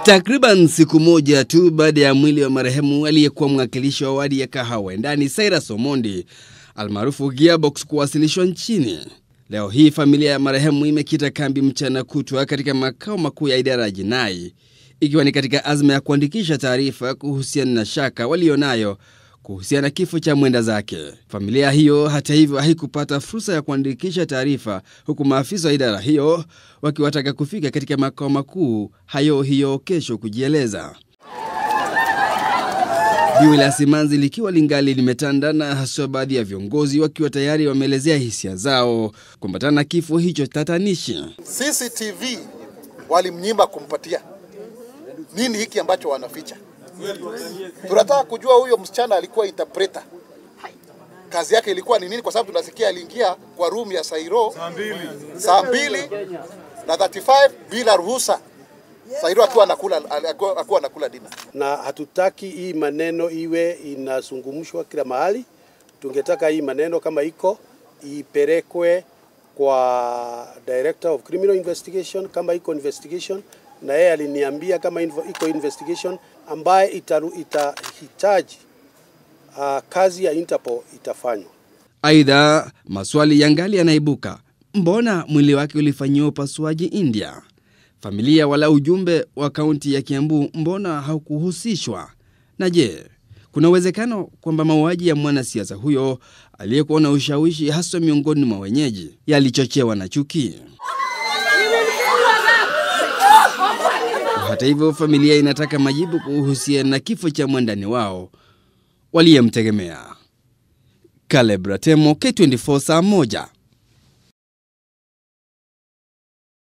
Takriban siku moja tu baada ya mwili wa marehemu aliyekuwa mwakilishi wa wadi ya Kahawa ndani Cyrus Omondi almaarufu Gearbox kuwasilishwa nchini, leo hii familia ya marehemu imekita kambi mchana kutwa katika makao makuu ya idara ya jinai, ikiwa ni katika azma ya kuandikisha taarifa kuhusiana na shaka walionayo kuhusiana na kifo cha mwenda zake. Familia hiyo hata hivyo haikupata fursa ya kuandikisha taarifa, huku maafisa wa idara hiyo wakiwataka kufika katika makao makuu hayo hiyo kesho kujieleza. Biwi la simanzi likiwa lingali limetanda na haswa baadhi ya viongozi wakiwa tayari wameelezea hisia zao kuambatana na kifo hicho tatanishi. CCTV walimnyima kumpatia nini hiki ambacho wanaficha. Tunataka kujua huyo msichana alikuwa interpreter, kazi yake ilikuwa ni nini? Kwa sababu tunasikia aliingia kwa room ya Sairo saa mbili na 35 bila ruhusa, Sairo akiwa anakula akiwa akiwa anakula dina. na hatutaki hii maneno iwe inazungumshwa kila mahali. Tungetaka hii maneno kama iko ipelekwe kwa Director of Criminal Investigation kama iko investigation, na yeye aliniambia kama invo- iko investigation ambaye itaru- itahitaji uh, kazi ya Interpol itafanywa. Aidha, maswali yangali yanaibuka. Mbona mwili wake ulifanyiwa upasuaji India? Familia wala ujumbe wa kaunti ya Kiambu mbona haukuhusishwa? Na je, kuna uwezekano kwamba mauaji ya mwanasiasa huyo aliyekuwa na ushawishi haswa miongoni mwa wenyeji yalichochewa na chuki? Hata hivyo, familia inataka majibu kuhusiana na kifo cha mwandani wao waliyemtegemea. Caleb Ratemo, K24 saa moja.